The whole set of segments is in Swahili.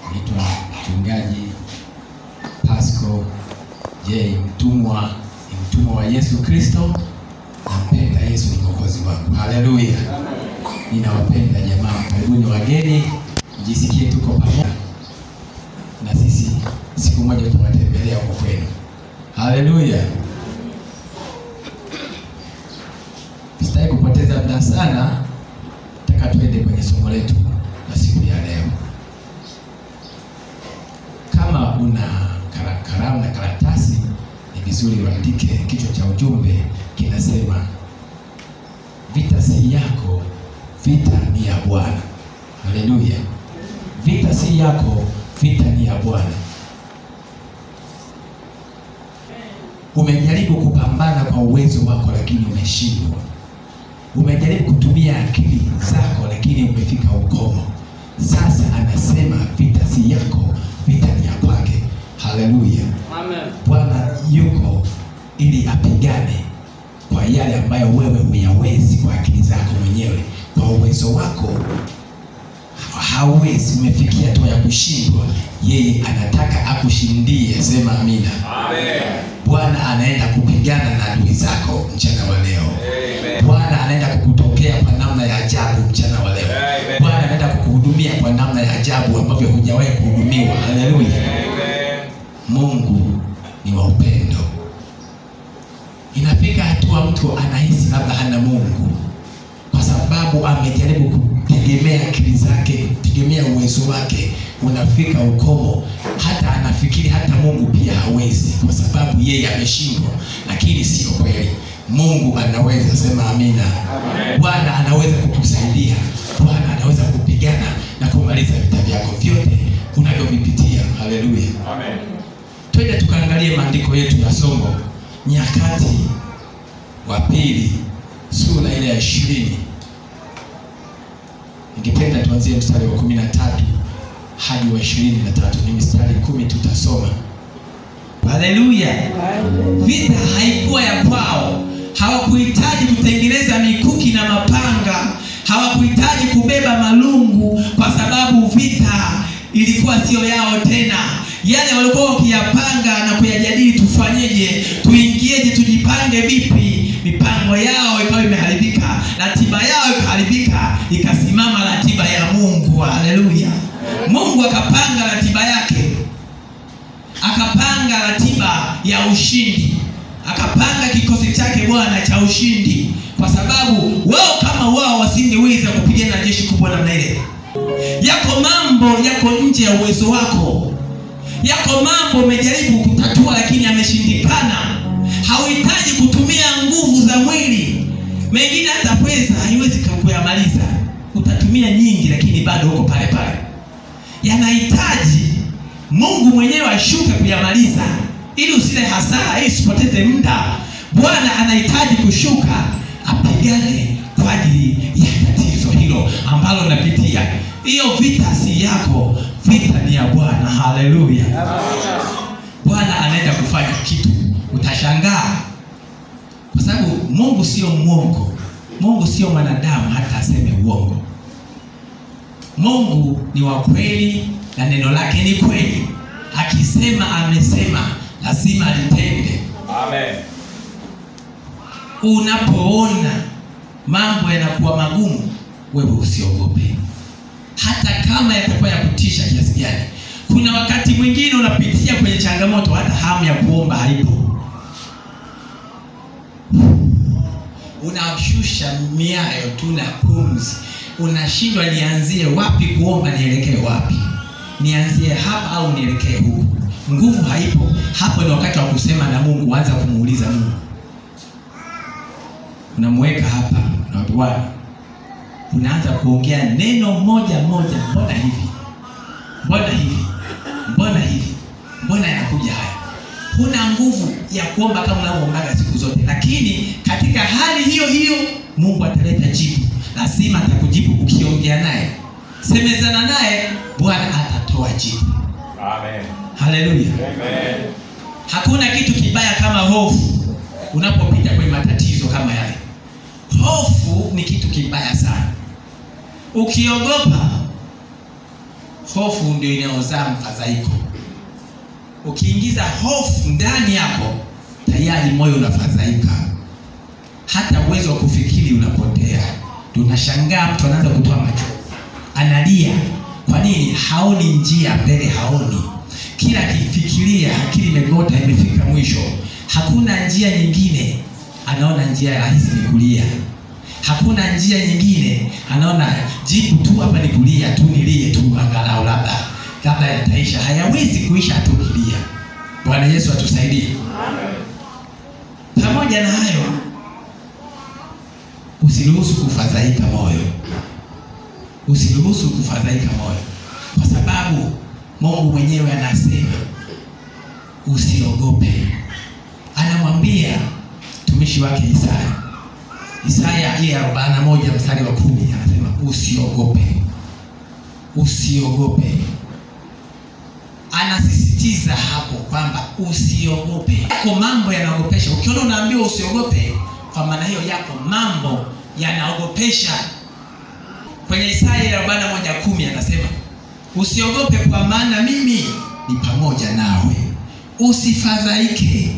Naitwa mchungaji Pasco J Mtumwa, ni mtumwa wa Yesu Kristo. Nampenda Yesu, ni mwokozi wangu. Haleluya! Ninawapenda jamaa, karibuni wageni, mjisikie tuko pamoja na sisi, siku moja tutawatembelea huko kwenu. Haleluya! Sitaki kupoteza muda sana, nataka tuende kwenye somo letu la siku ya leo. Kama una kara- kalamu na karatasi, ni vizuri uandike. Kichwa cha ujumbe kinasema vita si yako, vita ni ya Bwana. Haleluya! Vita si yako, vita ni ya Bwana. Umejaribu kupambana kwa uwezo wako, lakini umeshindwa. Umejaribu kutumia akili zako, lakini umefika ukomo. Sasa anasema vita si yako, vita ni ya kwake. Haleluya! Bwana yuko ili apigane kwa yale ambayo wewe huyawezi kwa akili zako mwenyewe, kwa uwezo wako hauwezi, umefikia hatua ya kushindwa. Yeye anataka akushindie. Sema amina. Bwana anaenda kupigana na adui zako mchana wa leo. Bwana anaenda kukutokea kwa namna ya ajabu mchana wa leo. Amen. Bwana anaenda kukuhudumia kwa namna ya ajabu ambavyo hujawahi kuhudumiwa. Haleluya! Mungu ni wa upendo. Inafika hatua mtu anahisi labda hana Mungu kwa sababu amejaribu kutegemea akili zake, kutegemea uwezo wake, unafika ukomo, hata anafikiri hata Mungu pia hawezi, kwa sababu yeye ameshindwa. Lakini sio kweli, Mungu anaweza. Sema amina. Bwana anaweza kukusaidia, Bwana anaweza kupigana na kumaliza vita vyako vyote unavyovipitia. Haleluya. Twende tukaangalie maandiko yetu ya somo Nyakati wa pili sura ile ya ishirini. Ningependa tuanzie mstari wa kumi na tatu hadi wa ishirini na tatu. Ni mstari kumi tutasoma. Haleluya! Vita haikuwa ya kwao, hawakuhitaji kutengeneza mikuki na mapanga, hawakuhitaji kubeba malungu, kwa sababu vita ilikuwa sio yao tena. Yale walikuwa wakiyapanga na kuyajadili, tufanyeje, tuingieje, tujipange vipi, mipango yao ikawa imeharibika, ratiba yao ikaharibika, ikasimama ratiba ya Mungu. Haleluya! Mungu akapanga ratiba yake akapanga ratiba ya ushindi, akapanga kikosi chake Bwana cha ushindi, kwa sababu wao kama wao wasingeweza kupigana na jeshi kubwa namna ile. Yako mambo yako nje ya uwezo wako, yako mambo umejaribu kutatua lakini yameshindikana. Hauhitaji kutumia nguvu za mwili, mengine hata pesa haiwezi kuyamaliza. Utatumia nyingi, lakini bado uko pale pale. Yanahitaji Mungu mwenyewe ashuke kuyamaliza, ili usile hasara, ili usipoteze muda. Bwana anahitaji kushuka apigane kwa ajili ya tatizo hilo ambalo unapitia. Hiyo vita si yako, vita ni ya Bwana. Haleluya! Bwana anaenda kufanya kitu, utashangaa, kwa sababu Mungu sio mwongo. Mungu sio mwanadamu hata aseme uongo. Mungu ni wa kweli na neno lake ni kweli. Akisema amesema, lazima litende. Unapoona mambo yanakuwa magumu, wewe usiogope, hata kama yatakuwa ya kutisha kiasi gani. Kuna wakati mwingine unapitia kwenye changamoto, hata hamu ya kuomba haipo, unashusha miayo tu na pumzi, unashindwa nianzie wapi kuomba, nielekee wapi, nianzie hapa au nielekee huku. Nguvu haipo. Hapo ni wakati wa kusema na Mungu, anza kumuuliza Mungu. Unamweka hapa, unamwambia Bwana, unaanza kuongea neno moja moja, mbona hivi, mbona hivi, mbona hivi, mbona yanakuja haya. Huna nguvu ya kuomba kama unavyoombaga siku zote, lakini katika hali hiyo hiyo Mungu ataleta jibu, lazima atakujibu. Ukiongea naye, semezana naye, Bwana atatoa jibu. Haleluya! Hakuna kitu kibaya kama hofu unapopita kwenye matatizo kama yale. Hofu ni kitu kibaya sana. Ukiogopa hofu ndio inayozaa mfadhaiko ukiingiza hofu ndani yako tayari moyo unafadhaika hata uwezo wa kufikiri unapotea tunashangaa mtu anaanza kutoa machozi analia kwa nini haoni njia mbele haoni kila akifikiria akili imegota imefika mwisho hakuna njia nyingine anaona njia rahisi ni kulia hakuna njia nyingine anaona jibu tu hapa ni kulia tu nilie tu angalau labda labda yataisha hayawezi kuisha tu kilia bwana yesu atusaidie pamoja na hayo usiruhusu kufadhaika moyo usiruhusu kufadhaika moyo kwa sababu mungu mwenyewe anasema usiogope anamwambia mtumishi wake isaya isaya ile arobaini na moja mstari wa kumi anasema usiogope usiogope anasisitiza hapo kwamba usiogope yako mambo yanaogopesha ukiona unaambiwa usiogope kwa maana hiyo yako mambo yanaogopesha kwenye isaya ile arobaini na moja kumi anasema usiogope kwa maana mimi ni pamoja nawe usifadhaike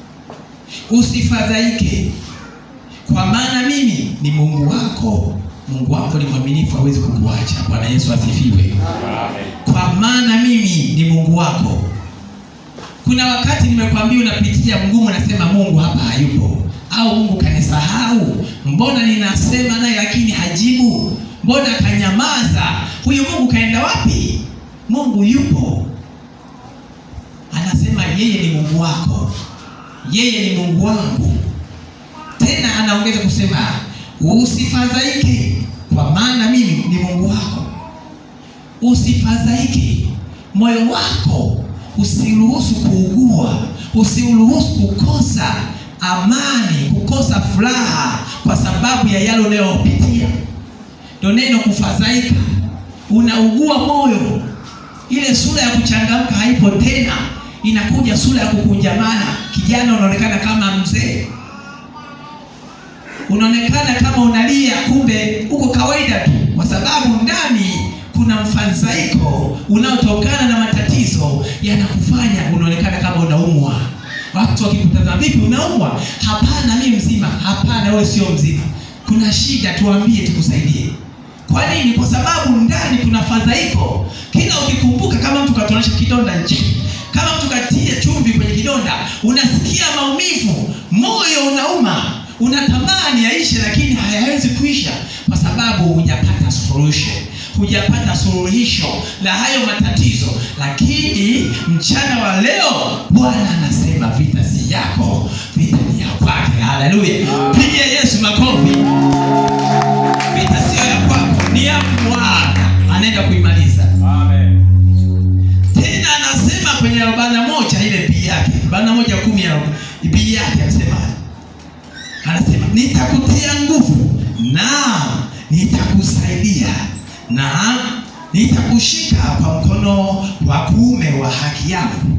usifadhaike kwa maana mimi ni mungu wako mungu wako ni mwaminifu hawezi kukuacha bwana yesu asifiwe kwa maana mimi ni mungu wako kuna wakati nimekwambia unapitia mgumu nasema mungu hapa hayupo au mungu kanisahau mbona ninasema naye lakini hajibu mbona kanyamaza huyu mungu kaenda wapi mungu yupo anasema yeye ni mungu wako yeye ni mungu wangu tena anaongeza kusema usifadhaike kwa maana mimi ni mungu wako usifadhaike moyo wako usiruhusu kuugua usiruhusu kukosa amani kukosa furaha kwa sababu ya yale unayopitia ndo neno kufadhaika unaugua moyo ile sura ya kuchangamka haipo tena inakuja sura ya kukunjamana kijana unaonekana kama mzee unaonekana kama unalia kumbe uko kawaida tu kwa sababu ndani kuna mfadhaiko unaotokana na matatizo yanakufanya unaonekana kama unaumwa watu wakikutazama vipi unaumwa hapana mi mzima hapana wewe sio mzima kuna shida tuambie tukusaidie kwa nini kwa sababu ndani kuna fadhaiko kila ukikumbuka kama mtu katonesha kidonda nje kama mtu katia chumvi kwenye kidonda unasikia maumivu moyo unauma unatamani yaishe lakini hayawezi kuisha kwa sababu hujapata solution hujapata suluhisho la hayo matatizo lakini mchana wa leo bwana anasema vita si yako vita ni ya kwake haleluya pigia yesu makofi vita sio ya kwako ni ya bwana anaenda kuimaliza tena anasema kwenye arobaini na moja ile bii yake arobaini na moja kumi ya bii yake anasema anasema nitakutia nguvu na nitakusaidia na nitakushika kwa mkono wa kuume wa haki yangu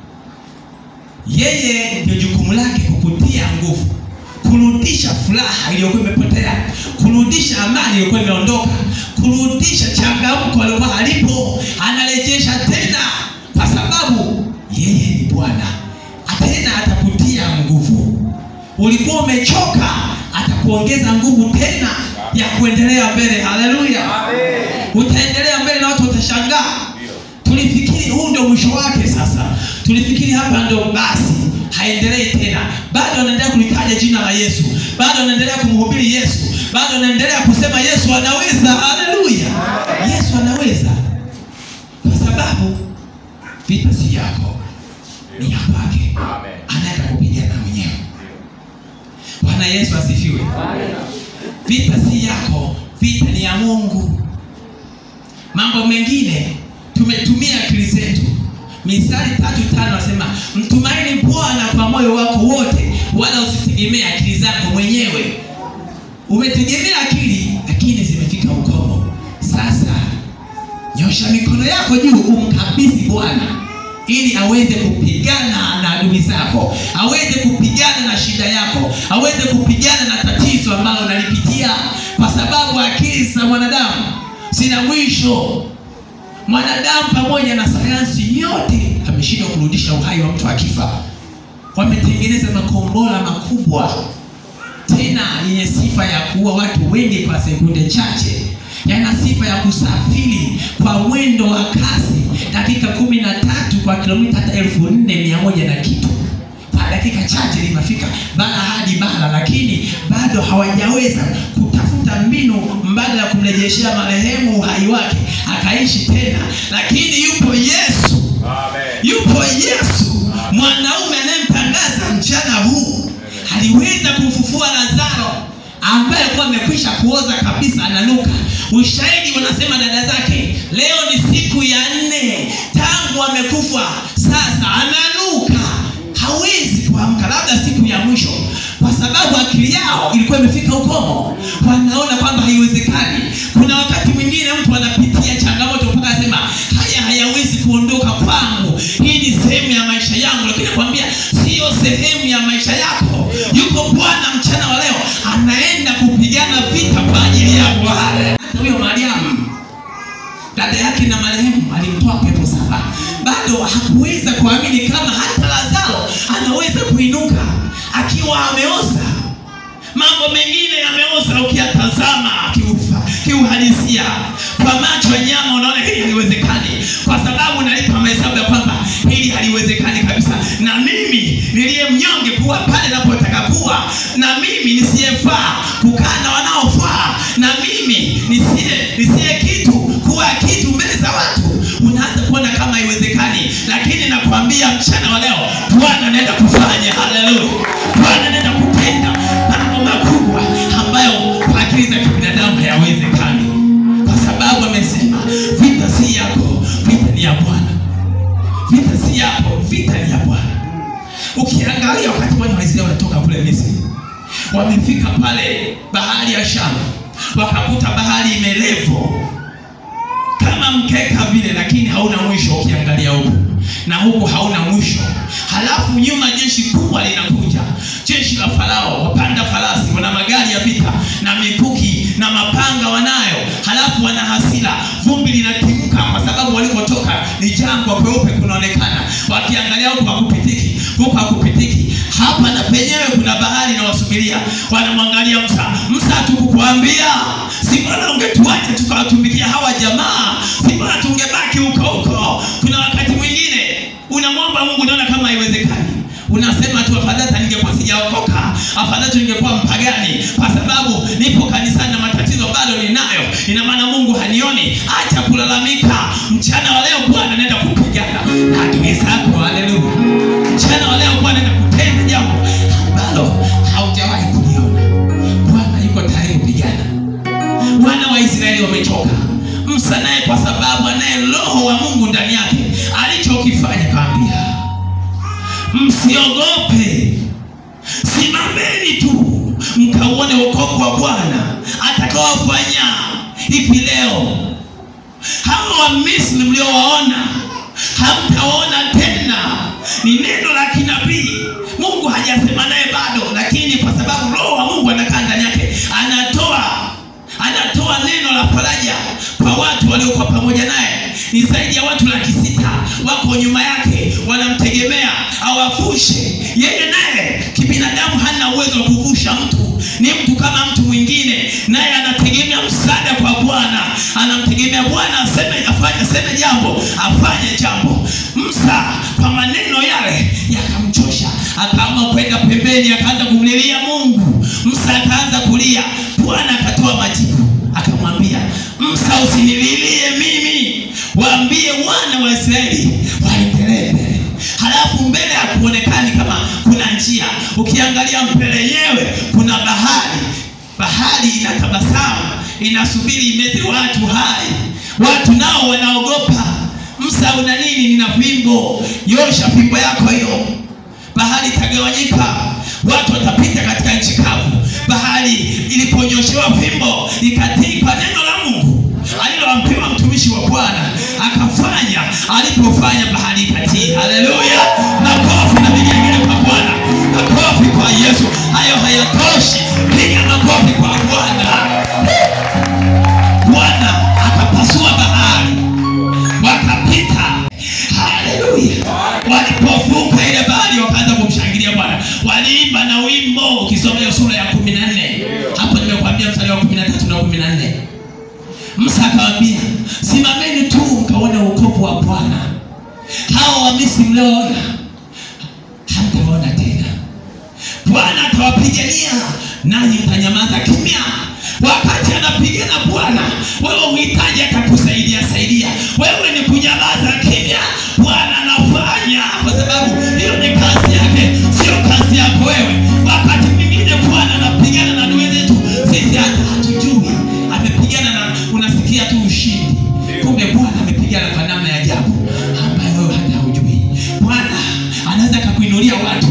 yeye ndio jukumu lake kukutia nguvu kurudisha furaha iliyokuwa imepotea kurudisha amani iliyokuwa imeondoka kurudisha changamko aliokuwa halipo anarejesha tena kwa sababu yeye ni bwana tena atakutia nguvu ulikuwa umechoka atakuongeza nguvu tena ya kuendelea mbele haleluya utaendelea mbele na watu watashangaa tulifikiri huu ndio mwisho wake sasa tulifikiri hapa ndio basi haendelei tena bado anaendelea kulitaja jina la yesu bado anaendelea kumhubiri yesu bado anaendelea kusema yesu anaweza haleluya yesu anaweza kwa sababu vita si yako ni ya kwake anaenda kupigana mwenyewe bwana yesu asifiwe vita si yako vita ni ya mungu mambo mengine tumetumia akili zetu mistari tatu tano nasema mtumaini bwana kwa moyo wako wote wala usitegemee akili zako mwenyewe umetegemea akili lakini zimefika ukomo sasa nyosha mikono yako juu umkabidhi bwana ili aweze kupigana na adui zako aweze kupigana na shida yako aweze kupigana na tatizo ambalo unalipitia kwa sababu akili za mwanadamu zina mwisho mwanadamu pamoja na sayansi yote ameshindwa kurudisha uhai wa mtu akifa wametengeneza makombora makubwa tena yenye sifa ya kuua watu wengi kwa sekunde chache yana sifa ya kusafiri kwa mwendo wa kasi dakika kumi na tatu kwa kilomita hata elfu nne mia moja na kitu kwa dakika chache limefika bara hadi bara lakini bado hawajaweza kutafuta mbinu mbadala ya kumrejeshea marehemu uhai wake akaishi tena lakini yupo yesu yupo yesu mwanaume anayemtangaza mchana huu aliweza kumfufua lazaro ambaye alikuwa amekwisha kuoza kabisa ananuka ushahidi wanasema dada zake leo ni siku ya nne tangu amekufa sasa ananuka hawezi kuamka labda siku ya mwisho kwa sababu akili yao ilikuwa imefika ukomo wanaona kwamba haiwezekani kuna wakati mwingine mtu anapitia changamoto mpaka anasema haya hayawezi kuondoka kwangu hii ni sehemu ya maisha yangu lakini nakwambia siyo sehemu ya maisha yako yuko bwana mchana wa leo anaenda kupigana vita kwa ajili yako hata huyo mariamu dada yake na marehemu alimtoa pepo saba bado hakuweza kuamini kama hata lazaro anaweza kuinuka akiwa ameoza mambo mengine yameoza ukiyatazama kiufa kiuhalisia kwa macho ya nyama unaona hili haliwezekani kwa sababu nalipa mahesabu ya kwamba hili haliwezekani kabisa na mimi niliye mnyonge kuwa pale napotaka kuwa na mimi nisiyefaa kukaa na wanaofaa na mimi nisiye nisiye kitu kuwa kitu mbele za watu unaanza kuona kama haiwezekani lakini nakwambia mchana wa leo bwana anaenda kufanya haleluya bwana anaenda kutenda mambo makubwa ambayo kwa akili za kibinadamu hayawezekani kwa sababu amesema vita si yako vita ni ya bwana vita si yako vita ni ya bwana ukiangalia wakati wana waisraeli wanatoka kule misri wamefika pale bahari ya shamu wakakuta bahari imelevo kama mkeka vile lakini hauna mwisho ukiangalia huku na huku hauna mwisho halafu nyuma jeshi kubwa linakuja jeshi la farao wapanda farasi wana magari ya vita na mikuki na mapanga wanayo halafu wana hasira vumbi linatimka kwa sababu walikotoka ni jangwa kweupe kunaonekana wakiangalia huku hakupitiki huku hakupitiki hapa na penyewe kuna bahari inawasubiria wanamwangalia msa msa tukukuambia si bora ungetuacha tukawatumikia hawa jamaa si bora tungebaki huko huko kuna wakati mwingine unamwomba mungu unaona kama haiwezekani unasema tu afadhali hata ningekuwa sijaokoka afadhali tu ningekuwa mpagani kwa sababu nipo kanisani na matatizo bado ninayo ina maana mungu hanioni acha kulalamika mchana wa leo bwana anaenda kupigana na adui zako haleluya mchana wa leo bwana anaenda kutenda jambo ambalo haujawahi kuliona bwana yuko tayari kupigana wana wa israeli wamechoka msa naye kwa sababu anaye roho wa mungu ndani yake alichokifanya kaambia msiogope simameni tu mkauone wokovu wa bwana atakaofanya hivi leo hawa wamisri mliowaona hamtaona tena ni neno la kinabii mungu hajasema naye bado lakini kwa sababu roho wa mungu anakaa ndani yake anatoa anatoa neno la faraja kwa watu waliokuwa pamoja naye ni zaidi ya watu laki sita wako nyuma yake wanamtegemea awavushe yeye naye kibinadamu hana uwezo wa kuvusha mtu ni mtu kama mtu mwingine naye anategemea msaada kwa bwana anamtegemea bwana aseme afanye aseme jambo afanye jambo msa kwa maneno yale yakamchosha akaamua kwenda pembeni akaanza kumlilia mungu msa akaanza kulia bwana akatoa majibu akamwambia msa usinililie mimi waambie wana wa israeli waendelee mbele halafu mbele hakuonekani kama kuna njia ukiangalia mbele yenyewe kuna bahari bahari inatabasamu inasubiri imeze watu hai watu nao wanaogopa msa una nini nina fimbo yosha fimbo yako hiyo bahari itagawanyika watu watapita katika nchi kavu bahari iliponyoshewa fimbo ikatii kwa neno la mungu aliloampewa mtumishi wa bwana akafanya alipofanya bahari ikatii haleluya makofi na vigelegele kwa bwana makofi kwa yesu hayo hayatoshi piga makofi kwa bwana bwana akapasua bahari walipovuka ile bahari wakaanza kumshangilia bwana waliimba na wimbo ukisoma hiyo sura ya kumi na nne hapo nimekwambia mstari wa kumi na tatu na kumi na nne musa akawambia simameni tu mkaone uokovu wa bwana hawa wamisri mlioona hamtaona tena bwana atawapigania nanyi mtanyamaza kimya wakati anapigana bwana wewe uhitaji atakusaidia saidia wewe ni kunyamaza kimya bwana anafanya kwa sababu hiyo ni kazi yake sio kazi yako wewe wakati mwingine bwana anapigana na adui zetu sisi hata hatujui amepigana na unasikia tu ushindi kumbe bwana amepigana kwa namna ya ajabu ambayo wewe hata hujui bwana anaweza akakuinulia watu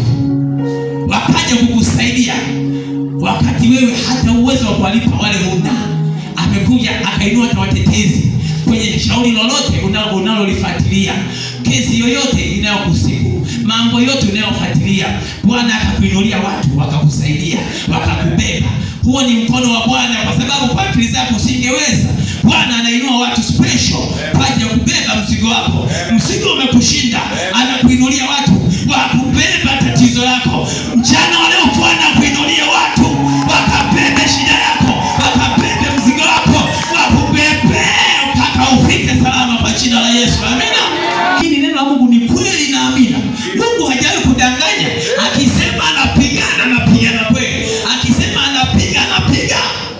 wakaja kukusaidia wakati wewe hata uwezo wa kuwalipa wale huna amekuja akainua hata watetezi kwenye shauri lolote una- unalolifuatilia kesi yoyote inayokusibu mambo yote unayofuatilia bwana akakuinulia watu wakakusaidia wakakubeba huo ni mkono wa bwana kwa sababu kwa akili zako usingeweza bwana anainua watu special kwa ajili ya kubeba mzigo wako mzigo umekushinda anakuinulia watu wakubeba tatizo lako mchana wa leo bwana akuinulie watu wakabebe shida yako wakabebe mzigo wako wakubebe mpaka ufike salama kwa jina la yesu amina hili neno la mungu ni kweli na amina mungu hajawahi kudanganya akisema anapigana anapigana kweli akisema anapiga anapiga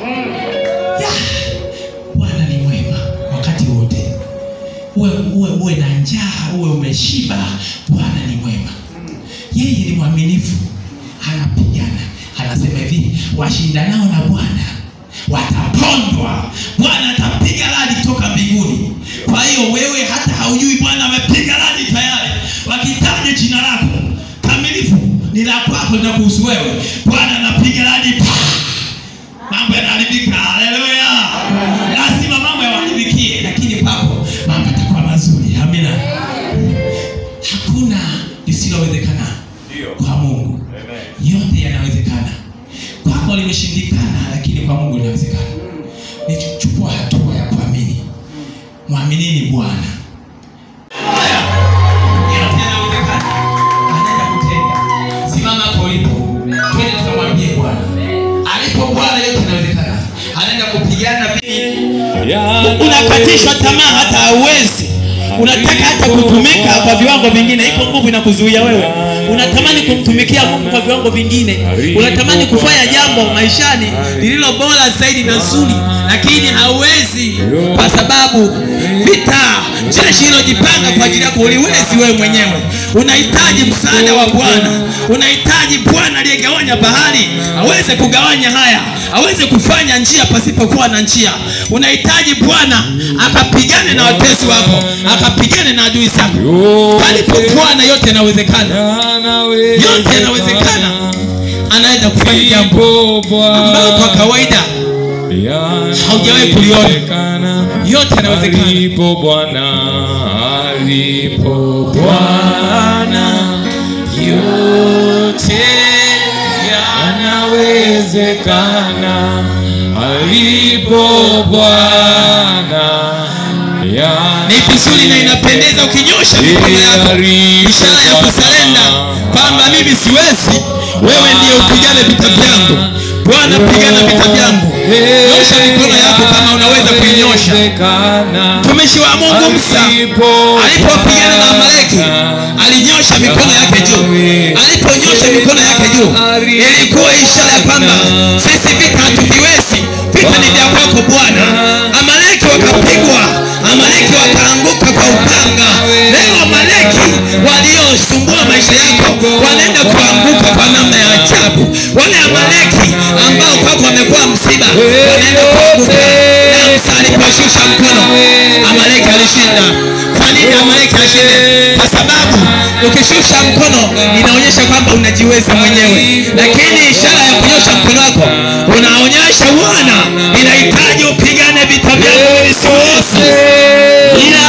Ya, bwana ni mwema wakati wote uwe, uwe, uwe na njaa uwe umeshiba bwana ni mwema yeye ni mwaminifu anapigana anasema hivi washindanao na bwana watapondwa bwana atapiga radi kutoka mbinguni kwa hiyo wewe hata haujui bwana amepiga radi tayari wakitaja jina lako kamilifu ni la kwako linakuhusu wewe bwana anapiga radi pa mambo yanaharibika haleluya lazima mambo yawaharibikie lakini kwako mambo yatakuwa mazuri amina hakuna lisilowezekana kwa mungu yote yanawezekana kwako limeshindikana lakini kwa mungu linawezekana nichukua hatua ya kuamini mwaminini bwana Haya, yote yanawezekana. Anaenda kutenda. simama hapo ulipo twende tukamwambie bwana alipo bwana yote yanawezekana anaenda kupigana vita unakatishwa tamaa hata hauwezi unataka hata kutumika kwa viwango vingine ipo nguvu inakuzuia wewe unatamani kumtumikia mungu kwa viwango vingine unatamani kufanya jambo maishani lililo bora zaidi na zuri lakini hauwezi kwa sababu vita jeshi ilojipanga kwa ajili yako uliwezi wewe mwenyewe unahitaji msaada wa bwana unahitaji bwana aliyegawanya bahari aweze kugawanya haya aweze kufanya njia pasipokuwa na njia unahitaji bwana akapigane na watesi wako akapigane na adui zako palipo bwana yote yanawezekana yote yanawezekana anaweza kufanya jambo ambayo kwa kawaida haujawahi kuliona. yote yanawezekana alipo bwana alipo bwana yote yanawezekana alipo bwana ya- ni vizuri na inapendeza ukinyosha mikono yako ishara ya kusalenda kwamba mimi siwezi wewe ndiye upigane vita vyangu bwana pigana vita vyangu nyosha mikono yako kama unaweza kuinyosha mtumishi wa mungu msa alipopigana na amaleki alinyosha mikono yake juu aliponyosha mikono yake juu ilikuwa ishara ya kwamba sisi vita hatuviwezi vita ni vya kwako bwana amaleki wakapigwa amaleki wakaanguka kwa upanga leo amaleki waliosumbua maisha yako wanaenda kuanguka kwa namna ya ajabu wale amaleki ambao kwako wamekuwa msiba wanaenda kuanguka na msa aliposhusha mkono amaleki alishinda kwa nini amaleki ashinde kwa sababu ukishusha mkono inaonyesha kwamba unajiweza mwenyewe lakini ishara ya kunyosha mkono wako unaonyesha bwana inahitaji upigane vita vyako visiwezi ila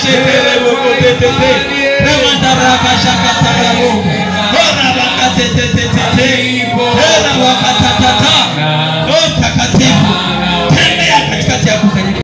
shetere boko tete remandaraka shaka tarabu